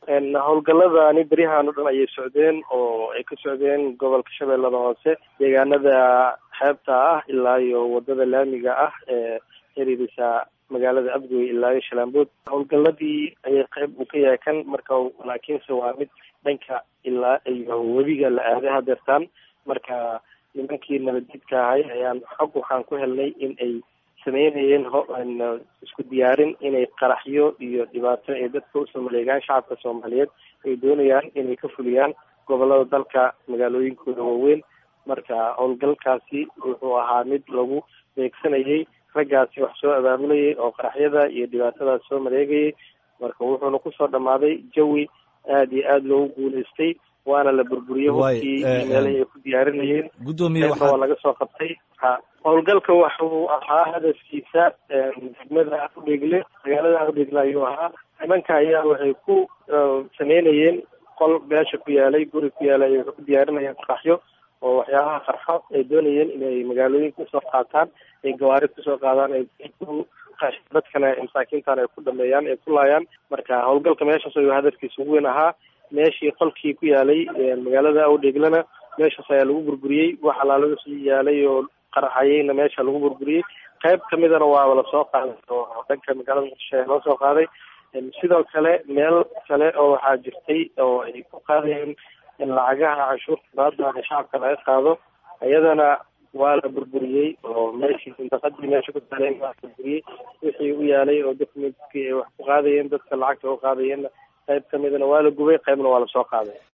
howlgaladani beryahan o dhan ayay socdeen oo ay ka socdeen gobolka shabeellada hoose deegaanada xeebta ah ilaa iyo wadada laamiga ah ee xiriirisa magaalada abgoy ilaa iyo shalaambood howlgaladii ayay qayb uu ka yahay kan marka laakiinse waa mid dhanka ilaa iyo webiga la aaday hadeertaan marka nimankii nabadjidka ahay ayaan xog waxaan ku helnay in ay sameynayeen isku diyaarin inay qaraxyo iyo dhibaato ay dadka usoo maleegaan shacabka soomaaliyeed ay doonayaan inay ka fuliyaan gobolada dalka magaalooyinkooda waaweyn marka howlgalkaasi wuxuu ahaa mid lagu beegsanayay raggaasi wax soo abaamulayay oo qaraxyada iyo dhibaatadaas soo maleegayay marka wuxuuna kusoo dhammaaday jawi aada iyo aada loogu guulaystay waana la burburiyey hubkii iyo meelahii ay ku diyaarinayeen gudoomiye waa laga soo qabtay howlgalka waxuu ahaa hadafkiisa degmada udhegle magaalada udhegle ayuu ahaa nimanka ayaa waxay ku sameynayeen qol meesha ku yaalay guri ku yaalay waxay ku diyaarinayeen qaraxyo oo waxyaabaha qarxo ay doonayeen inay magaalooyinka usoo qaataan ay gawaari kusoo qaadaan ay ku dadkana masaakiintan ay ku dhameeyaan ay ku laayaan marka howlgalka meeshaas ayuu hadafkiisa ugu weyn ahaa meeshii qolkii ku yaalay magaalada awdheeglana meeshaas ayaa lagu burburiyey wax alaaladasu yaalay oo qaraxayeyna meesha lagu burburiyey qayb kamidana waaba lasoo qaaday oo dhanka magaalada muqdisho ayaa loo soo qaaday sidoo kale meel kale oo waxaa jirtay oo ay ku qaadayeen lacagaha canshuurta baada shacabka laga qaado iyadana waa la burburiyey oo meeshii sindaqadii meesha ku taaleen waa burburiyey wixii u yaalay oo documentkii ay wax ku qaadayeen dadka lacagta u qaadayeenna qayb kamidana waa la gubay qaybna waa lasoo qaaday